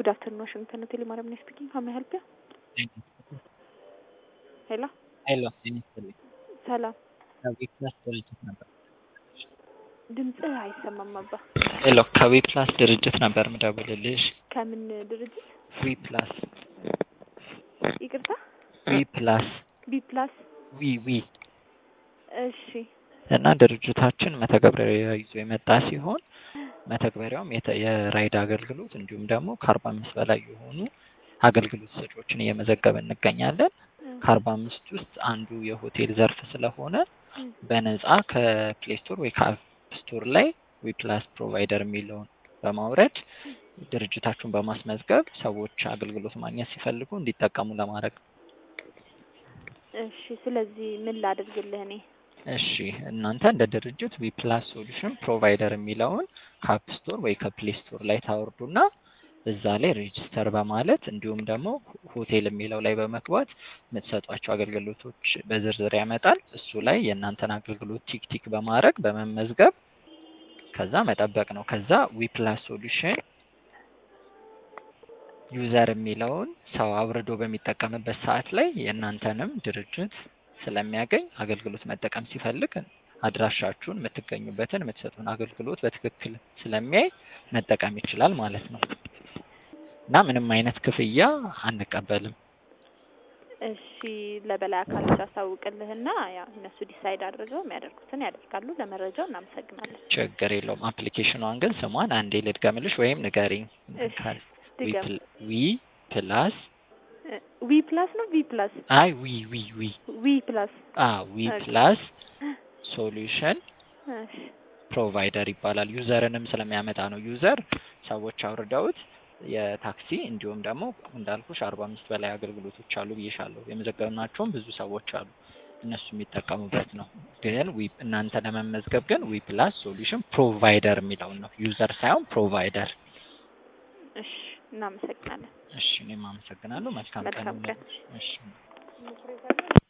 ጉድ አፍተርኑን ዋሽንግተን ሆቴል ማርያም ነኝ ስፒኪንግ ሀው ሜይ ሄልፕ ዩ ሄሎ ሄሎ ጤና ይስጥልኝ። ሰላም ከዊፕላስ ድርጅት ነበር። ድምፅህ አይሰማም አባ ሄሎ ከዊፕላስ ድርጅት ነበር ምደውልልሽ። ከምን ድርጅት ዊፕላስ ይቅርታ ዊፕላስ ቢ ፕላስ ዊ ዊ እሺ እና ድርጅታችን መተግበሪያ ይዞ የመጣ ሲሆን መተግበሪያውም የተ- የራይድ አገልግሎት እንዲሁም ደግሞ ከአርባ አምስት በላይ የሆኑ አገልግሎት ሰጪዎችን እየመዘገበ እንገኛለን። ከአርባ አምስት ውስጥ አንዱ የሆቴል ዘርፍ ስለሆነ በነፃ ከፕሌይ ስቶር ወይ ከአፕ ስቶር ላይ ዊፕላስ ፕሮቫይደር የሚለውን በማውረድ ድርጅታችሁን በማስመዝገብ ሰዎች አገልግሎት ማግኘት ሲፈልጉ እንዲጠቀሙ ለማድረግ ነው። እሺ ስለዚህ ምን ላድርግልህ እኔ እሺ እናንተ እንደ ድርጅት ዊፕላስ ሶሉሽን ፕሮቫይደር የሚለውን ከአፕ ስቶር ወይ ከፕሌይ ስቶር ላይ ታወርዱና እዛ ላይ ሬጅስተር በማለት እንዲሁም ደግሞ ሆቴል የሚለው ላይ በመግባት የምትሰጧቸው አገልግሎቶች በዝርዝር ያመጣል። እሱ ላይ የእናንተን አገልግሎት ቲክ ቲክ በማድረግ በመመዝገብ ከዛ መጠበቅ ነው። ከዛ ዊፕላስ ሶሉሽን ዩዘር የሚለውን ሰው አውርዶ በሚጠቀምበት ሰዓት ላይ የእናንተንም ድርጅት ስለሚያገኝ አገልግሎት መጠቀም ሲፈልግ አድራሻችሁን፣ የምትገኙበትን፣ የምትሰጡን አገልግሎት በትክክል ስለሚያይ መጠቀም ይችላል ማለት ነው እና ምንም አይነት ክፍያ አንቀበልም። እሺ ለበላይ አካሎች አሳውቅልህና ያው እነሱ ዲሳይድ አድርገው የሚያደርጉትን ያደርጋሉ። ለመረጃው እናመሰግናለን። ችግር የለውም። አፕሊኬሽኗን ግን ስሟን አንዴ ልድገምልሽ ወይም ንገሪኝ። እሺ ድገም። ዊ ፕላስ ዊ ፕላስ ነው ቪ ፕላስ አይ ዊ ዊ ዊ ዊ ፕላስ አ ዊ ኦኬ። ፕላስ ሶሉሽን እሺ ፕሮቫይደር ይባላል። ዩዘርንም ስለሚያመጣ ነው። ዩዘር ሰዎች አውርደውት የታክሲ እንዲሁም ደግሞ እንዳልኩሽ አርባ አምስት በላይ አገልግሎቶች አሉ ብዬሻለሁ። የመዘገብናቸውም ብዙ ሰዎች አሉ እነሱ የሚጠቀሙበት ነው። ግን ዊ እናንተ ለመመዝገብ ግን ዊ ፕላስ ሶሉሽን ፕሮቫይደር የሚለውን ነው ዩዘር ሳይሆን ፕሮቫይደር። እሺ እናመሰግናለን። እሺ እኔም አመሰግናለሁ። መልካም ቀን መልካም ቀን። ይሁንልሽ። እሺ